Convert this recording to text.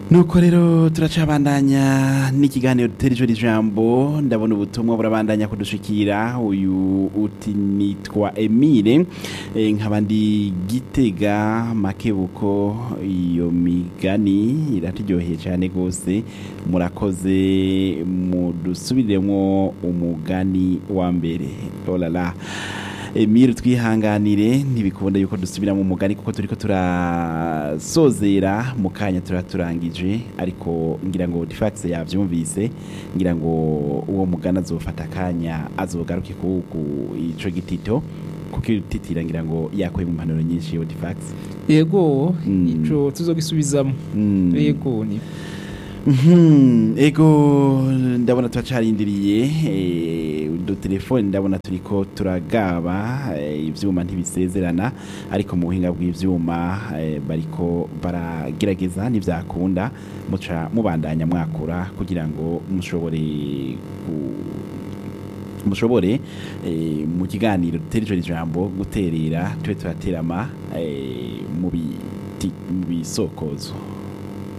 nuko rero turacabandanya n'ikiganiro dutera ijoro ijambo ndabona ubutumwa burabandanya kudushikira uyu uti nitwa emile e, nkaba ndi gitega makebuko iyo migani iraturyoheye cyane rwose murakoze mudusubiremo umugani wa mbere olala Emile twihanganire ntibikunda yuko dusubira mu mugani kuko turiko turasozera mu kanya turaturangije ariko ngira ngo Difax yavyumvise ngira ngo uwo mugana azofata akanya azogaruke ku ku ico gitito kuko ititira ngira ngo yakoye mu mpanuro nyinshi yo Difax yego Mm. ico tuzogisubizamo Mm. yego ni Mhm, ego ndabona turacarindiriye eh, udutelefoni ndabona turiko turagaba eh, ivyuma ntibisezerana ariko mu buhinga bw'ivyuma eh, bariko baragerageza ntivyakunda muca mubandanya mwakura kugira ngo mushobore ku- mushobore eh, mu kiganiro dutera ijoro ijambo guterera tube turaterama eh, mu biti- mu bisokozo